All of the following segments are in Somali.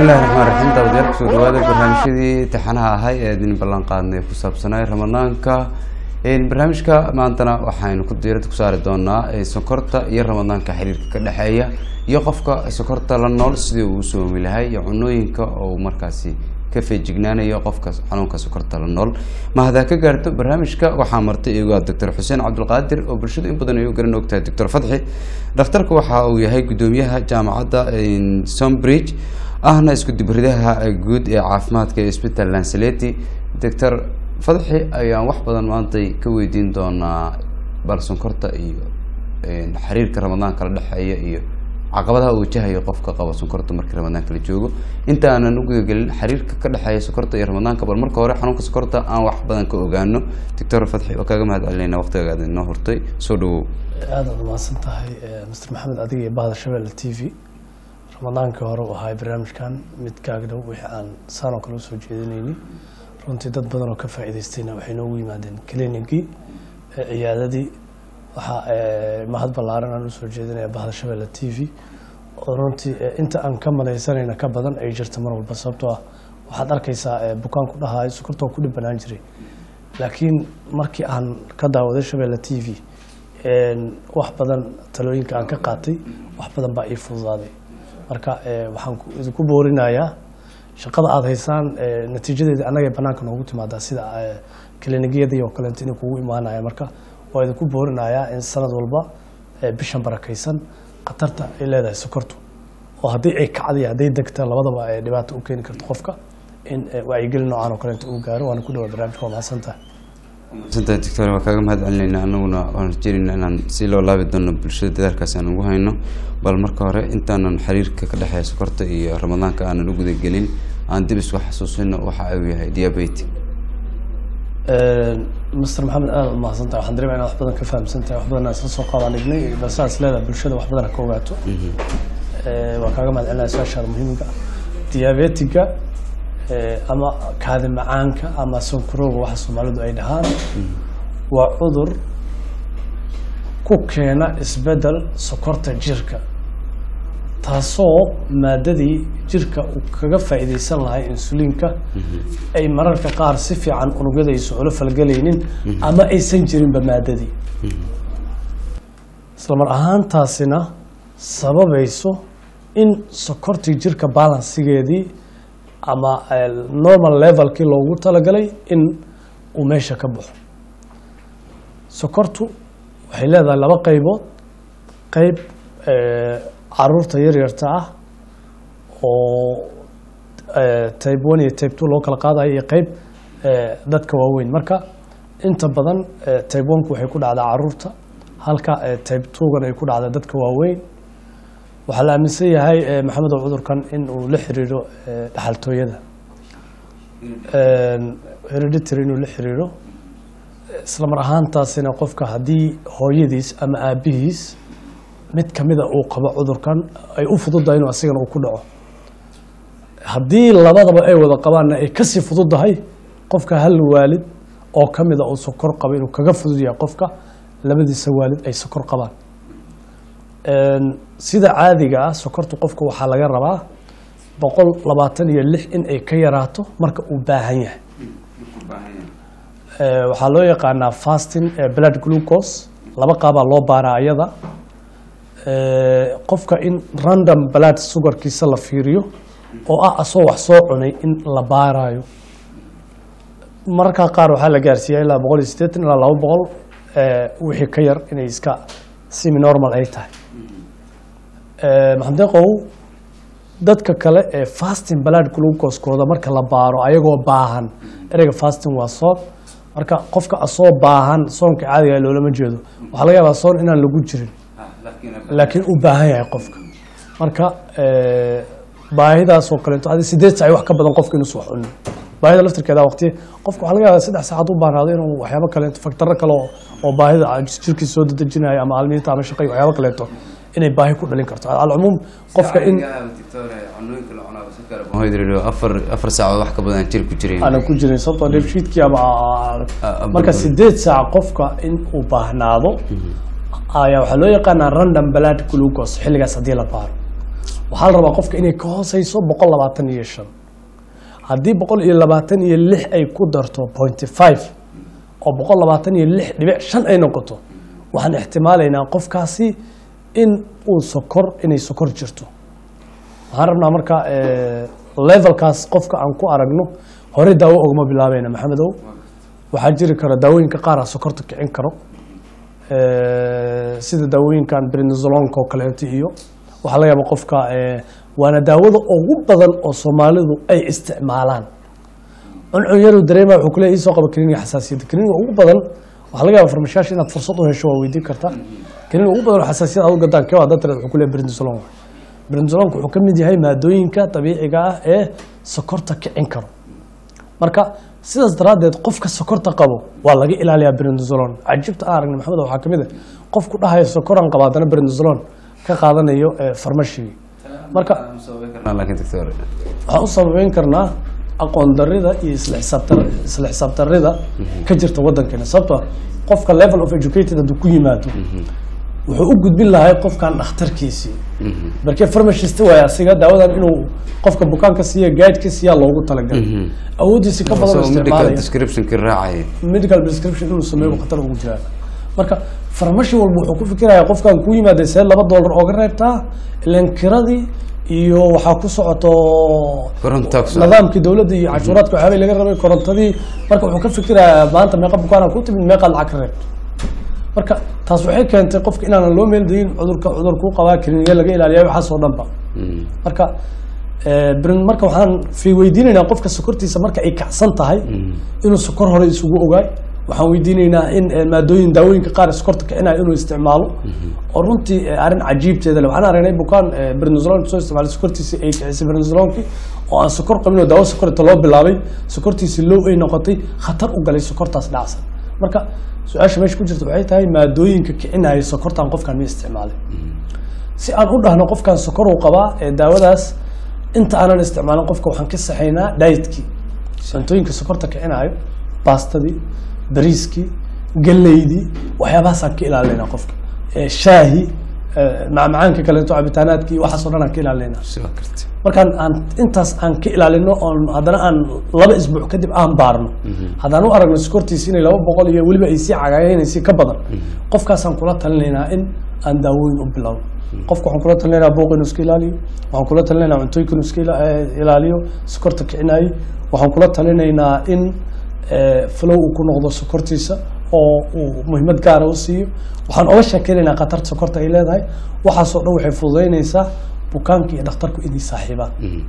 bismillahi raxmaan raxiim daawadayaal kusoo dhawaada barnaamijyadii taxanaha ahay ee idin ballan qaadnay ku saabsanay ramadaanka barnaamijka maantana waxaynu ku diirada ku saari doonaa sokorta iyo ramadaanka xiriirka ka dhexeeya iyo qofka sokorta la nool sidii uu soomi lahay iyo cunooyinka oo markaasi ka feejignaanayo qofka xanuunka sokorta la nool ma hadaa ka gaarto barnaamijka waxaa martay iyagu doctor xuseen cabdulqaadir oo bulshadu in badan ay u garan ogtahay doctor fadxi dhakhtarku waxa uu yahay gudoomiyaha jaamacadda sombridge ahna isku dibridaha guud ee caafimaadka ee isbital lanceleti doctor fadxi ayaan wax badan maantay ka weydiin doonaa bal sonkorta iyo xiriirka ramadaanka la dhexeeya iyo caqabadaha uu wajahayo qofka qaba sonkorta markii ramadaanka la joogo inta aanan u gudagelin xiriirka ka dhexeeya sokorta iyo ramadaanka bal marka hore xanuunka sokorta aan wax badan ka ogaano doctor fadxi waa kaaga mahad celinayna waqtigaga aad inoo hortay soo dhawow aada ad umahadsan tahay mr maxamed adiga iyo bahda shabeelle t v ramadaankii hore u ahay barnaamijkan mid kaaga dhow wixii aan saanoo kale usoo jeedinayni runtii dad badan oo ka faa'iidaystayna waxay noogu yimaadeen clinicii ciyaadadii waxaa mahad ballaaran aan usoo jeedinaya bahda shabeelle t v oo runtii inta aan ka madaysanayna ka badan ay jirta mar walba sababtoo ah waxaad arkaysaa bukaanku dhahaay sokortoo ku dhibanaan jiray laakiin markii aan ka daawaday shabeelle t v wax badan talooyinka aan ka qaatay wax badan baa ii fududaaday marka waxaan idinku boorinayaa shaqada aada haysaan natiijadeeda annaga banaanka noogu timaadaa sida klinigiyadii oo kaleeto inay kugu imaanaya marka waa idinku boorinayaa in sanad walba bishan barakaysan khatarta ay leedahay sokortu oo haddii ay kacday hadday degta labadaba ay dhibaato u keeni karto qofka in wacyigelin noocaan oo kaleeto uu gaaro waana ku dhawaa barnaamijka waa mahadsantahay masantahay doctor waa kaaga mahad celinayna anaguna waan rajeynayna inaan si loo laabi doono bulshada dadaalkaas aan ugu hayno bal marka hore intaanan xiriirka ka dhexeeya sokorta iyo ramadaanka aanan u gudagelin aan dib isku xasuusino waxa uu yahay diabetic master maxamed aada u mahadsantahay waxaan dareemaya inaad wax badan ka fahamsantahay wax badan isla soo qaadaan dhignay basaas leedahay bulshada wax badan ka ogaato waa kaaga mahad celinaya su-aashaada muhiimka diabetiga ama kaadi macaanka ama sonkorowga waxa soomaalidu ay dhahaan waa cudur ku keena isbedel sokorta jirka taasoo maadadii jirka uu kaga faa'iidaysan lahay insuliinka ay mararka qaar si fiican unugyada aysan ula falgelaynin ama aysan jirinba maadadii isla mar ahaantaasina sababayso in sokortii jirka balansigeedii ama normal levelkii loogu talagalay in uu meesha ka baxo sokortu waxay leedahay laba qaybood qayb caruurta yaryarta ah oo type one iyo type two loo kala qaadayo iyo qeyb dadka waaweyn marka inta badan type oneka waxay ku dhacdaa caruurta halka type twogan ay ku dhacdaa dadka waaweyn waxaa la aaminsan yahay maxamedow cudurkan in uu la xiriiro dhaxaltooyada hereditary inuu la xiriiro isla mar ahaantaasina qofka haddii hooyadiis ama aabihiis mid kamida uu qabo cudurkan ay u fududahay inuu asigana uu ku dhaco haddii labadaba ay wada qabaanna ay kasii fududahay qofka hal waalid oo kamida uu sokor qabo inuu kaga fudud yahay qofka labadiisa waalid ay sokor qabaan sida caadiga ah sokortu qofka waxaa laga rabaa boqol labaatan iyo lix in ay ka yaraato marka uu baahan yahay waxaa loo yaqaanaa fasting blood glucose laba qaabaa loo baaraa ayada qofka in random blood sugarkiisa la fiiriyo oo ah asoo wax soo cunay in la baarayo mararka qaar waxaa la gaarsiiya ilaa boqol iyo sideetan ilaa laba boqol wixii ka yar inay iska simi normal ay tahay maxamedeqow dadka kale ee fasting blood glucose-kooda marka la baaro ayagoo baahan ereyga fasting waa soon marka qofka asoo baahan soonka caadiga loolama jeedo waxaa laga yaabaa soon inaan lagu jirin laakiin uu baahan yahay qofka marka baahidaasoo kaleeto adi sideed sac wax ka badan qofka inuusan wax cunin baahida laftirkeeda waqti qofka waxaa laga yaabaa saddex saacad u baahnaado inuu waxyaabo kaleeto faktaro kale oo baahida jirkiisa soo dedejinayo ama almiinta ama shaqay waxyaabo kaleeto inay baahi ku dhalin karto alcumuum qofka in afar afar saacood wax ka badan jir ku jiray aanan ku jirin sababtoo dheefshiidkii ama marka sideed saac qofka in uu baahnaado ayaa waxaa loo yaqaanaa random blood glucose xilligaas haddii la baaro waxaa la rabaa qofka inay ka hooseyso boqol labaatan iyo shan haddii boqol iyo labaatan iyo lix ay ku darto pointy five oo boqol labaatan iyo lix dhibic shan ay noqoto waxaan ixtimaalaynaa qofkaasi in uu sokor inay sokor jirto waxaan rabnaa marka eh, levelkaas qofka aan ku aragno hore daawo ogma bilaabayna maxamedow waxaa jiri kara daawooyinka qaar a sokorta kicin karo Eh, sida daawooyinkan brinzolonka oo kaleeto iyo waxaa laga yaaba qofka eh, waana daawada ugu badan oo soomaalidu ay isticmaalaan cuncun yaru dareema wuxuu kuleeyahay isoo qaba kaniiniga xasaasiyadda kaniiniga ugu badan waxaa laga yaaba farmashaasha inaad fursad u hesho waa weydiin kartaa kaniiniga ugu badan oo xasaasiyad aad u gadaan kee waa dad tireed wuxuu kuleeyahay brinzolon brinzolonka wuxuu ka mid yahay maadooyinka dabiiciga ah ee sokorta kicin karo marka sidaas daraaddeed qofka sokorta qabo waa laga ilaaliyaa brinzolon cajibta aan aragnay maxamed waxaa ka mid ah qofku dhahaya sokoran qaba haddana brinzolon ka qaadanayo eh, farmashigii marka laakiin doctor waxaan u sababeyn karnaa aqoon darida iyo isla xisaabtar- isla xisaabtarida ka jirta wadankeena sababtoo ah qofka level of educated hadduu ku yimaado wuxuu u gudbin lahay qofkan dhakhtarkiisii markee farmashist waay asiga daawadan inuu qofka bukaanka siiya guide ka siiya loogu talagalay awoodiisi ka badan oo medical isticmaalaya descriptionkii raacaya medical prescription inuu sameeyo khatar ugu jiraa marka farmashi walba wuxuu ku fikirayaa qofkan ku yimaada see laba doolar ooga reebtaa ilan kiradii iyo waxaa ku socoto Korontaa ku socoto. nidaamkii dowladda iyo cashuuraadka waxyaabay laga rabay korontadii marka wuxuu ka fikirayaa maanta meeqa bukaana ku timid meeqaad lacag ka reebto marka taas waxay keentay qofka inaanan loo meeldayin cudurka cudur kuu qabaa kliniya laga ilaaliya waxaas oo dhanba marka eh, brin- marka waxaan fi weydiinaynaa qofka sokortiisa marka ay kacsan tahay inuu sokor hore isugu ogaay waxaan weydiinaynaa in eh, maadooyin daawooyinka qaar sokorta kicinaya inuu isticmaalo oo runtii eh, arrin cajiibteeda le waxaan aragnay bukaan eh, brinzolon soo isticmaalay sokortiisii ay kicisay brinzolonkii oo aan sokor qabin oo daawo sokorta loo bilaabay sokortiisii low ay noqotay khatar u galay sokortaas dhacsan marka su-aasha meesha ku jirta waxay tahay maadooyinka kicinaya sokortan qofkan ma isticmaalay si aan u dhahno qofkan sokor uu qabaa ee daawadaas inta aanan isticmaalin qofka waxaan ka saxaynaa dietkii cuntooyinka sokorta kicinayo baastadii bariiskii galeydii waxyaabahaasaan ka ilaalinaa qofka Eh, shaahi eh, macmacaanka kaleeto cabitaanaadkii waxaasoo dhan aan ka ilaalinaa soo karti markaan aan intaas aan ka ilaalino oon haddana aan laba isbuuc kadib aan baarno haddaan u aragno sokortiisi inay laba boqol iyo weliba ay sii cagaayeenaysi ka badan qofkaasaan kula talinaynaa in aan daawooyin u bilowno qofka waxaan kula talinaynaa buuq inuu iska ilaaliyo waxaan kula talinaynaa cuntooyinka inuu iska ila- eh, ilaaliyo sokorta kicinaayo waxaan kula talinaynaa in eh, flow uu ku noqdo sokortiisa oo uu muhiimad gaara u siiyo waxaan oga sheekeynaynaa khatarta sokorta ay leedahay waxaasoo dhan waxay fududeynaysaa bukaanka iyo dhakhtarku inay saaxiibaan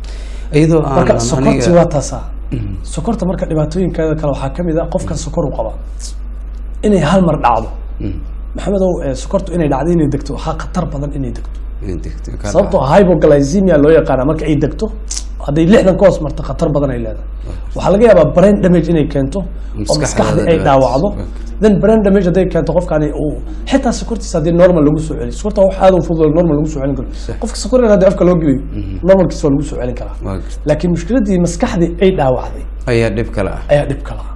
iyadoo aan marka aan sokortii aniga waa taasaa sokorta marka dhibaatooyinkeeda kale waxaa ka mid ah qofkan sokor u qaba inay hal mar dhacdo maxamedow eh, sokortu inay dhacdo inay degto waxaa khatar badan inay degto in degto ka sababtoo ah hypoglycemia loo yaqaana marka ay degto hadday lixdan ka hoos marto khatar badan ay leedahay waxaa laga yaabaa brain damage inay keento oo Maskaxda maskaxda ay dhibaato. dhaawacdo then brain damage hadday keento qofkani uu xitaa sokortiisa haddii normal lagu soo celiyo sokorta wax aad u fudud oo normal lagu soo celin karo qofka sokor yar haddii afka loo geliyo normalkiisa waa lagu soo celin karaa waa garta laakiin mushkiladii maskaxdii ay dhaawacday ayaa dhib kale ah ayaa dhib kala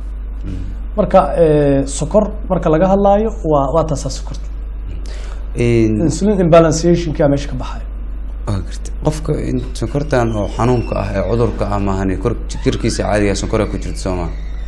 marka eh, sokor marka laga hadlaayo waa waa taasaa sokorta In- insulin imbalanceationka meesha ka baxayo waa garta qofka in sonkortan oo xanuunka ah ee cudurka ah maahani kor jirkiisa caadiga sonkora ku jirta soo maa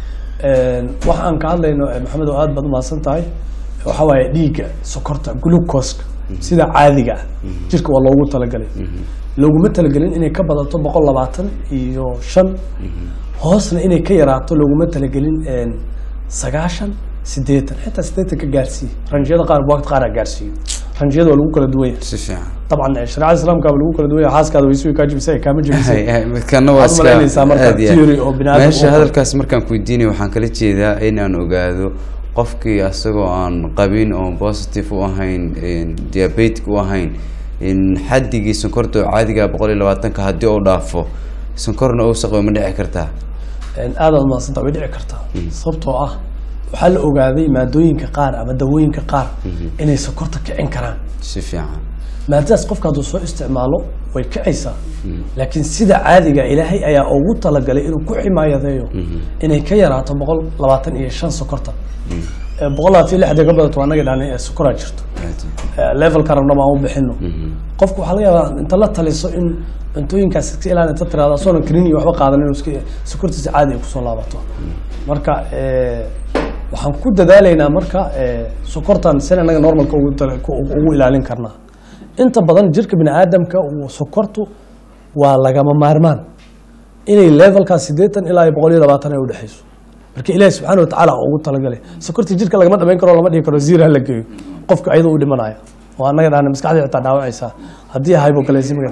waxa aan ka hadlayno eh, maxamed oo aad baad umahadsan tahay waxa waaye dhiigga sokorta glucoska sida caadiga ah jirka waa loogu talagalay looguma talagelin inay ka badato boqol labaatan iyo shan hoosna inay ka yaraato looguma talagelin een, sagaashan sideetan xitaa sideetan ka gaarsiiye ranjiyada qaar waqti qaar gaarsiiyo ranjiyada waa lagu kala duwan yahay si fiican طبعا shareecada islaamka waa lagu kala duwan yahay xaaskaada way sui kaa jibisay kaama jibisay Hay- hay, midkana waa Waxaad u malaynaysaa marka aad iyo aad. theory oo bini'aadam meesha u qabo. hadalkaas markaan ku weydiinay waxaan kala jeedaa in aan ogaado qofkii asagoo aan qabin oo positive u ahayn diabetic u ahayn in xaddigii sonkorta oo caadiga boqol iyo labaatanka haddii uu dhaafo sonkorna uu saqo ma dhici kartaa aad aad umahadsanta way dhici kartaa sababtoo ah waxaa la ogaaday maadooyinka qaar ama dawooyinka qaar inay sokorta kicin karaan si fiican maadadaas qofka hadduu soo isticmaalo way kicaysaa laakiin sida caadiga ilaahay ayaa ugu talagalay inuu ku ximaayadeeyo inay ka yaraato boqol labaatan iyo shan sokorta Eh, boqol labaatan iyo lix hadday ka badato waa naga dhahnay sokoraa jirto Eh, levelka rabna baan u bixino qofku waxaa laga yaabaa inta la taliso in cuntooyinkaas iska ilaali inta tirahdo asoonan karin iyo waxba qaadan inuu iska sokortiisa caadi ay kusoo laabato marka eh, waxaan ku dadaalaynaa marka eh, sokortan sin anaga normalka ugu tala- ku- ugu ilaalin karnaa inta badan jirka bini aadamka uu sokortu waa lagama maarmaan inay levelkaa siddeetan ilaa iyo boqol iyo labaatan ay udhexayso marka ilaahi subxaana watacaala ugu talagalay sokortii jirka lagama dhamayn karo lama dhihi karo zira la geeyo qofka ayadoo u dhimanaya oo annaga dhahna maskaxdii xitaa dhaawacaysaa haddii hypoglycemic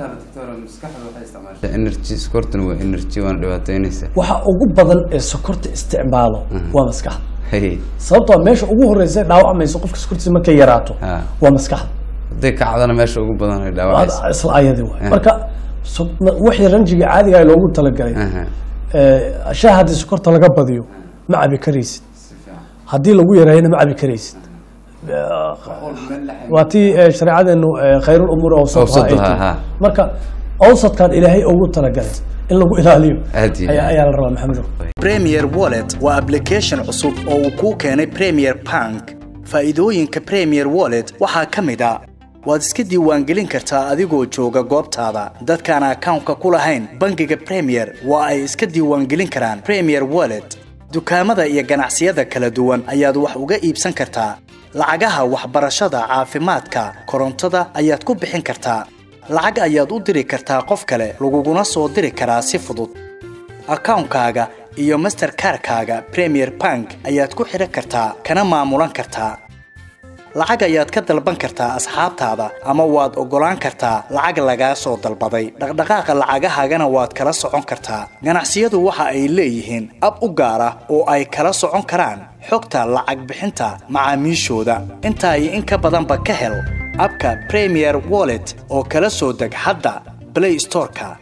energy sokortuna waa energy waana dhibaateynaysa waxa ugu badan ee sokorta isticmaalo waa maskaxda Hey, sababtoo ah meesha ugu horeysa ee dhaawacmaysa qofka sokortiisa markay yaraato Ah. waa maskaxda hadday kacdana meesha ugu badan ay dhaawacaysa Waa isla ayadii waay marka so- ma- wixii ranjiga caadiga ah loogu talagalay Aha. ee, shaah haddii sokorta laga badiyo ma cabi karaysid haddii lagu yareeyana ma cabi karaysid waa tii eh, shareecadeenu eh, khayrul umuuri awsatuha ay Awsatuha, tiri. ha. marka awsadkan ilaahay ugu talagalay in lagu ilaaliyo Aad iyo ayaa aad. ayaa la rabaa maxamedow Premier Wallet waa application cusub oo uu kuu keenay Premier Bank. Faa'iidooyinka Premier Wallet waxaa ka mid ah waad iska diiwaangelin kartaa adigoo jooga goobtaada. Dadkaan akawnka ku lahayn bangiga Premier waa ay iska diiwaangelin karaan Premier Wallet. Dukaamada iyo ganacsiyada kala duwan ayaad wax uga iibsan kartaa. Lacagaha waxbarashada, caafimaadka, korontada ayaad ku bixin kartaa. Lacag ayaad u diri kartaa qof kale, laguguna soo diri karaa si fudud. akawnkaaga iyo masterkarkaaga premier bank ayaad ku xidhan kartaa kana maamulan kartaa lacag ayaad ka dalban kartaa asxaabtaada ama waad oggolaan kartaa lacag lagaa soo dalbaday dhaqdhaqaaqa lacagahaagana waad kala socon kartaa ganacsiyadu waxa ay leeyihiin ab u gaar ah oo ay kala socon karaan xogta lacag bixinta macaamiishooda intaa iyo in ka badanba ka hel abka premier wallet oo kala soo deg hadda play storeka